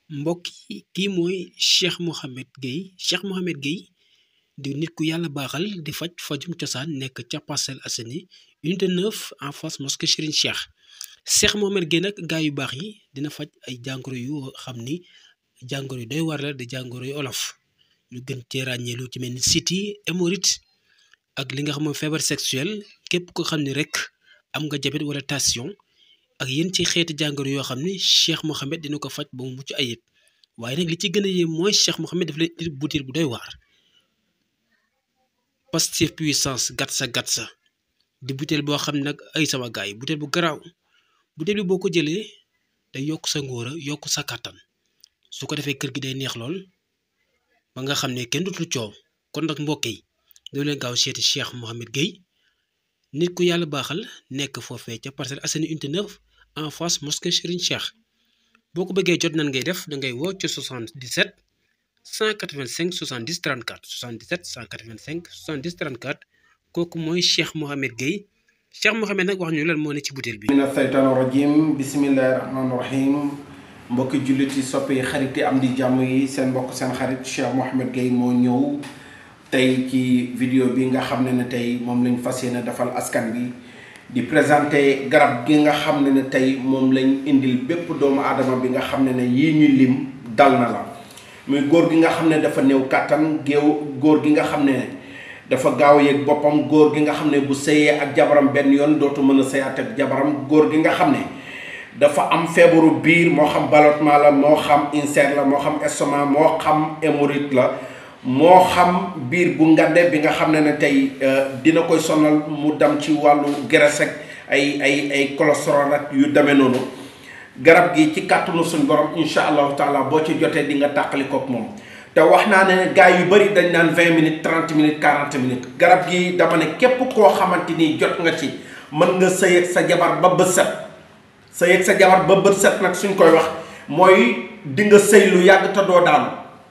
mbokk yi kii mooy Cheikh Mouhamed Gueye Cheikh Mouhamed Gueye di nit ku yàlla baaxal di faj fajum cosaan nekk ca Parcelles Assainies unité 9 en face mosquée Serigne Cheikh Cheikh Mouhamed Gueye nag gaa yu baax yi dina faj ay jàngoro yu xam ni jàngoro yu doy war la di jàngoro yu olof ñu gën cee ràññee lu ci mel ni siti hémorroïde ak li nga xam mooy feebar sexuel képp ko xam ni rek am nga jabet wala tension ak yéen ci xeeti jàngoro yoo xam ni Cheikh Mouhamed dina ko faj ba mu mucc ayib waaye nag li ci gën a yéem mooy Cheikh Mouhamed daf lay indi butéel bu doy waar Pastef puissance gatsa gatsa di butéel boo xam ne nag ay sama gaay yi butéel bu garaaw butéel bi boo ko jëlee day yokk sa ngóora yokk sa kàttan su ko defee kër gi day neex lool ba nga xam ne kenn dutul coow kon nag mbokk yi doo leen gaaw seeti Cheikh Mouhamed Gueye nit ku yàlla baaxal nekk foofee ca Parcelles Assainies unité 9 en face mosquée Serigne Cheikh boo ko bëggee jot nan ngay def da ngay woo ci 77 185 70 34 77 185 70 34 kooku mooy Cheikh Mouhamed Gueye Cheikh Mouhamed nag wax ñu lan moo ne ci butéel bi. mina seytaani rajim bisimillahi rahmaani rahim mbokki jullit yi soppe yi xarit yi am di jàmm yi seen mbokk seen xarit Cheikh Mouhamed Gueye moo ñëw tey ci vidéo bi nga xam ne ne tey moom lañ fas yéene defal askan bi di présenté garab gi nga xam ne ne tey moom lañ indil bépp doomu aadama bi nga xam ne ne yii ñu lim dal na la muy góor gi nga xam ne dafa néew kàttan géew góor gi nga xam ne dafa gaaw yëg boppam góor gi nga xam ne bu sëyee ak jabaram benn yoon dootu mën a sëyaat ak jabaram góor gi nga xam ne dafa am feebaru biir moo xam ballottement la moo xam ulcère la moo xam estomac moo xam hémorroïde la moo xam biir bu ngande bi nga xam ne ne tey dina koy sonal mu dem ci wàllu graisse ak ay ay ay cholestérol ak yu demee noonu garab gi ci kàttanu suñ borom incha allahu taala boo ci jotee di nga tàqali kook moom te wax naa ne gars yu bëri dañ naan vingt minutes trente minutes quarante minutes garab gi dama ne képp koo xamante ni jot nga ci mën nga sëy ak sa jabar ba bët set sëy ak sa jabar ba bët set nag suñ koy wax mooy di nga sëy lu yàgg te doo daanu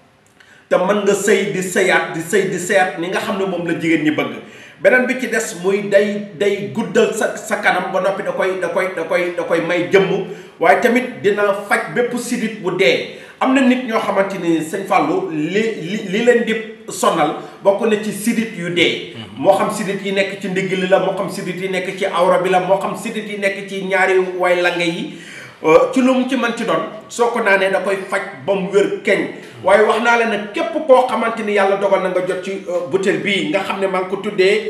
te mën nga sëy di sëyaat di sëy di sëyaat ni nga xam ne moom la jigéen ñi bëgg beneen bi ci des muy day day guddal sa sa kanam ba noppi da koy da koy da koy da koy may jëmm waaye tamit dina faj bépp sidit bu dee am na nit ñoo xamante ni sëñ Fallou li li li leen di sonal bokk na ci sidit yu dee moo xam sidit yi nekk ci ndigg li la moo xam sidit yi nekk ci awra bi la moo xam sidit yi nekk ci ñaari way lange yi ci lu mu ci mën ci doon soo ko naanee da koy faj ba mu wér keñ waaye wax naa leen nag képp koo xamante ni yàlla dogal na nga jot ci butéel bii nga xam ne maa ngi ko tuddee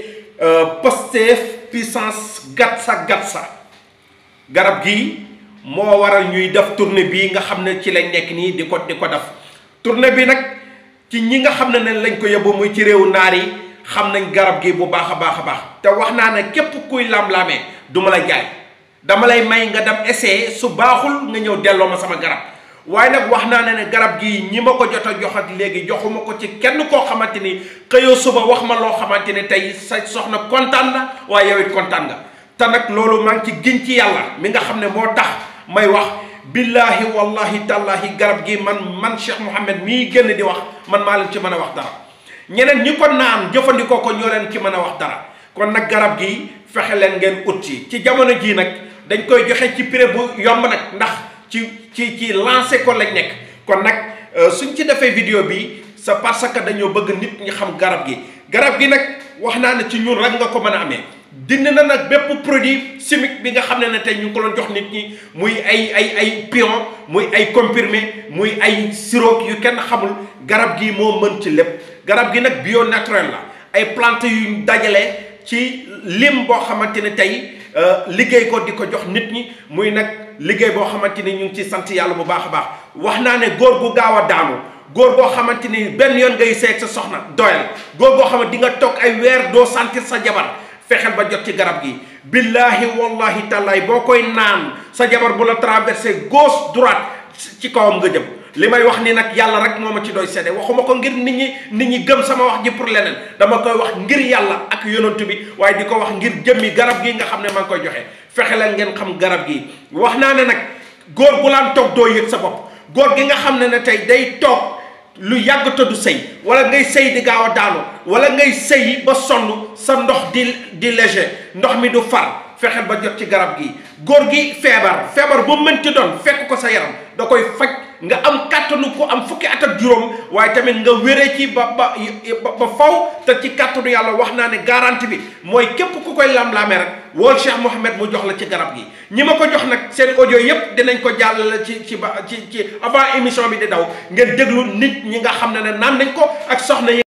Pastef puissance gatsa gatsa garab gi moo waral ñuy def tournée bii nga xam ne ci lañ nekk nii di ko di ko def tournée bi nag ci ñi nga xam ne ne lañ ko yóbbu muy ci réewu naar yi xam nañ garab gi bu baax a baax a baax te wax naa ne képp kuy lam-lamee du ma la jaay dama lay may nga dem essayer su baaxul nga ñëw delloo ma sama garab waaye nag wax naa ne ne garab gi ñi ma ko jot a jox ak léegi joxuma ko ci kenn koo xamante ni xëyoo suba wax ma loo xamante ni tey sa soxna kontaan na waaye yow it kontaan nga te nag loolu maa ngi ci giñ ci yàlla mi nga xam ne moo tax may wax billaahi wallahi tallaahi garab gi man man Cheikh Mouhamed mii génn di wax man maa leen ci mën a wax dara ñeneen ñi ko naan jëfandikoo ko ñoo leen ci mën a wax dara kon nag garab gi fexe leen ngeen ut ci ci jamono jii nag dañ koy joxe ci prix bu yomb nag ndax ci ci ci lancé ko lañ nekk kon nag suñ ci defee vidéo bi c'est parce que dañoo bëgg nit ñi xam garab gi garab gi nag wax naa ne ci ñun rek nga ko mën a amee dindi na nag bépp produit chimique bi nga xam ne ne tey ñu ngi ko doon jox nit ñi muy ay ay ay pion muy ay comprimé muy ay sirop yu kenn xamul garab gi moo mën ci lépp garab gi nag bio naturel la ay plante yu dajale ci lim boo xamante ne tey liggéey ko di ko jox nit ñi muy nag liggéey boo xamante ni ñu ngi ci sant yàlla bu baax a baax wax naa ne góor gu gaaw a daanu góor goo xamante ni benn yoon ngay seeg sa soxna doyal góor goo xamante di nga toog ay weer doo sentir sa jabar fexeel ba jot ci garab gi billaahi wallahi tallaay boo koy naan sa jabar bu la traversé gauche droite ci kawam nga jëm li may wax ni nag yàlla rek moo ma ci doy seede waxuma ko ngir nit ñi nit ñi gëm sama wax ji pour leneen dama koy wax ngir yàlla ak yonantu bi waaye di ko wax ngir jëmmi garab gi nga xam ne maa ngi koy joxe fexe leen ngeen xam garab gi wax naa ne nag góor bu laan toog doo yëg sa bopp góor gi nga xam ne ne tey day toog lu yàgg te du sëy wala ngay sëy di gaaw a daanu wala ngay sëy ba sonn sa ndox di di léger ndox mi du far fexeel ba jot ci garab gi góor gi feebar feebar bu mënti doon fekk ko sa yaram da koy faj nga am kàttanu ku am fukki at ak juróom waaye tamit nga wéree ci ba ba ba faw te ci kàttanu yàlla wax naa ne garantie bi mooy képp ku koy lam-laamee rek wool Cheikh Mouhamed mu jox la ci garab gi ñi ma ko jox nag seen audio yépp dinañ ko jàllale ci ci ba ci ci avant émission bi di daw ngeen déglu nit ñi nga xam ne ne naan nañ ko ak soxna yi